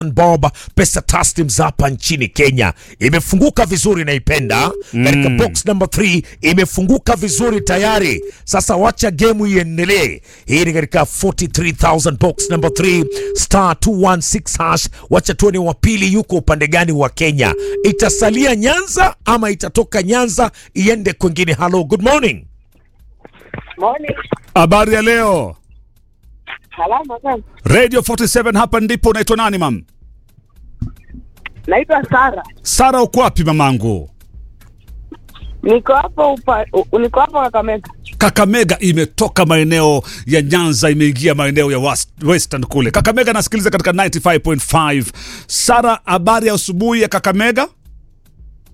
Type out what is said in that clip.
Bob pesa taslims hapa nchini Kenya imefunguka vizuri, naipenda katika box number 3 imefunguka vizuri tayari. Sasa wacha game iendelee. Hii ni katika 43000 box number 3 star 216 hash. Wacha tuone wa pili yuko upande gani wa Kenya, itasalia Nyanza ama itatoka Nyanza iende kwingine? Hello, good morning. Morning. Habari ya leo Salama sana. Radio 47 hapa ndipo. Unaitwa nani mam? Naitwa Sara. Sara, uko wapi mamangu? Niko hapo upa, u- niko hapo Kakamega. Kakamega imetoka maeneo ya Nyanza imeingia maeneo ya west- Western kule. Kakamega nasikiliza katika 95.5. Sara, habari ya asubuhi ya Kakamega?